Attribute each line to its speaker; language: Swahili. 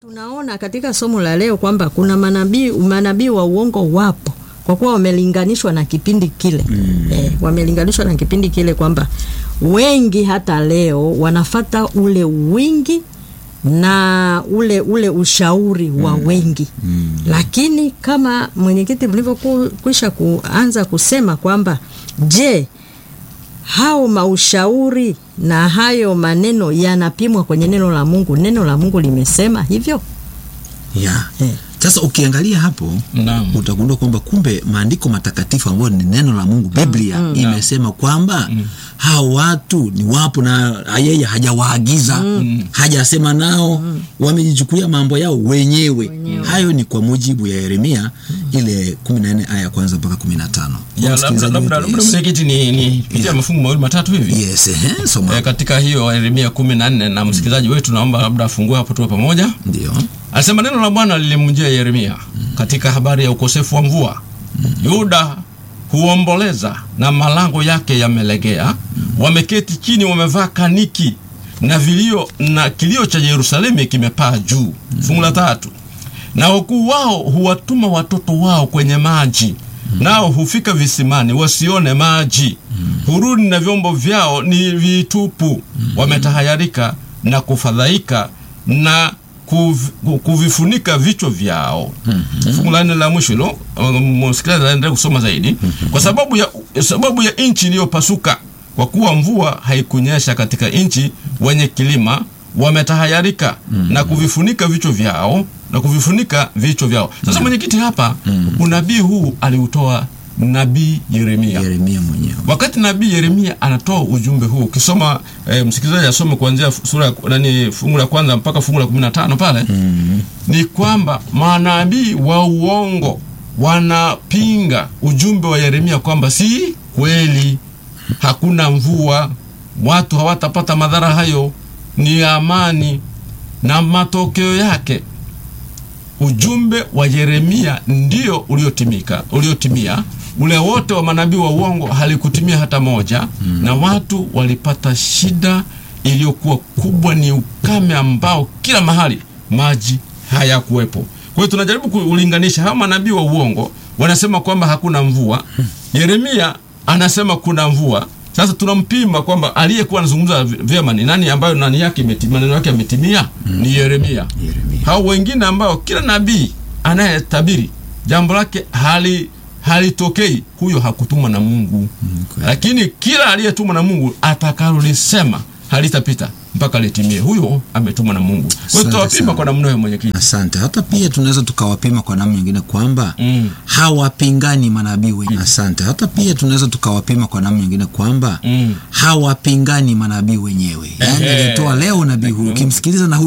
Speaker 1: Tunaona katika somo la leo kwamba kuna manabii manabii wa uongo wapo, kwa kuwa wamelinganishwa na kipindi kile mm. Eh, wamelinganishwa na kipindi kile kwamba wengi hata leo wanafata ule wingi na ule ule ushauri wa wengi mm. Lakini kama mwenyekiti mlivyokwisha kuanza kusema kwamba je, hao maushauri na hayo maneno yanapimwa kwenye neno la Mungu? Neno la Mungu limesema hivyo
Speaker 2: ya
Speaker 1: eh.
Speaker 2: sasa ukiangalia hapo
Speaker 3: Naam.
Speaker 2: utagundua kwamba kumbe maandiko matakatifu ambayo ni neno la Mungu Biblia imesema kwamba hao watu ni wapo na yeye hajawaagiza hajasema nao wamejichukulia mambo yao wenyewe. Hayo ni kwa mujibu ya Yeremia ile 14 aya ya kwanza mpaka 15.
Speaker 3: Ya, labda
Speaker 2: Msikilizaji
Speaker 3: labda
Speaker 2: wetu,
Speaker 3: labda
Speaker 2: yes.
Speaker 3: mwenyekiti ni, ni pitia mafungu mawili matatu hivi
Speaker 2: Yes, ehe, soma.
Speaker 3: Eh, katika hiyo Yeremia kumi na nne na msikilizaji wetu naomba labda afungue hapo tuwe pamoja.
Speaker 2: Ndio.
Speaker 3: Anasema neno la Bwana lilimjia Yeremia katika habari ya ukosefu wa mvua. Yuda huomboleza na malango yake yamelegea, wameketi chini, wamevaa kaniki na vilio, na kilio cha Yerusalemu kimepaa juu. Fungu la tatu, na wakuu wao huwatuma watoto wao kwenye maji, nao hufika visimani wasione maji, hurudi na vyombo vyao ni vitupu, wametahayarika na kufadhaika na kuv- kuvifunika vichwa vyao. Fungu la nne la mwisho hilo, um, msikilizaji aendelee kusoma zaidi. Kwa sababu ya sababu ya nchi iliyopasuka, kwa kuwa mvua haikunyesha katika nchi wenye kilima, wametahayarika na kuvifunika vichwa vyao na kuvifunika vichwa vyao. Sasa mwenyekiti, hapa unabii huu aliutoa nabii Yeremia.
Speaker 2: Yeremia mwenyewe.
Speaker 3: Wakati nabii Yeremia anatoa ujumbe huu, ukisoma e, msikilizaji asome kuanzia fu- sura ya- nani fungu la kwanza mpaka fungu la 15 pale ni kwamba manabii wa uongo wanapinga ujumbe wa Yeremia kwamba si kweli, hakuna mvua, watu hawatapata madhara hayo, ni amani, na matokeo yake ujumbe wa Yeremia ndio uliotimika uliotimia. Ule wote wa manabii wa uongo halikutimia hata moja, na watu walipata shida iliyokuwa kubwa, ni ukame ambao kila mahali maji hayakuwepo. Kwa hiyo tunajaribu kulinganisha hawa manabii wa uongo wanasema kwamba hakuna mvua, Yeremia anasema kuna mvua. Sasa tunampima kwamba aliyekuwa anazungumza vyema ni nani, ambayo nani yake imetimia, maneno yake yametimia ni Yeremia
Speaker 2: Yeremia.
Speaker 3: hao wengine ambao kila nabii anayetabiri jambo lake hali halitokei, huyo hakutumwa na Mungu.
Speaker 2: kweli.
Speaker 3: Lakini kila aliyetumwa na Mungu atakalolisema halitapita mpaka litimie, huyo ametumwa na Mungu. Kwa hiyo
Speaker 2: Asante
Speaker 3: tutawapima
Speaker 2: sana.
Speaker 3: kwa namna hiyo, mwenyekiti.
Speaker 2: Asante. Hata pia tunaweza tukawapima kwa namna nyingine kwamba
Speaker 3: Mm.
Speaker 2: hawapingani manabii wenyewe. Asante. Hata pia tunaweza tukawapima kwa namna nyingine kwamba
Speaker 3: Mm.
Speaker 2: hawapingani manabii wenyewe, yaani
Speaker 3: Ehe.
Speaker 2: aliyetoa leo nabii huyu ukimsikiliza na huyu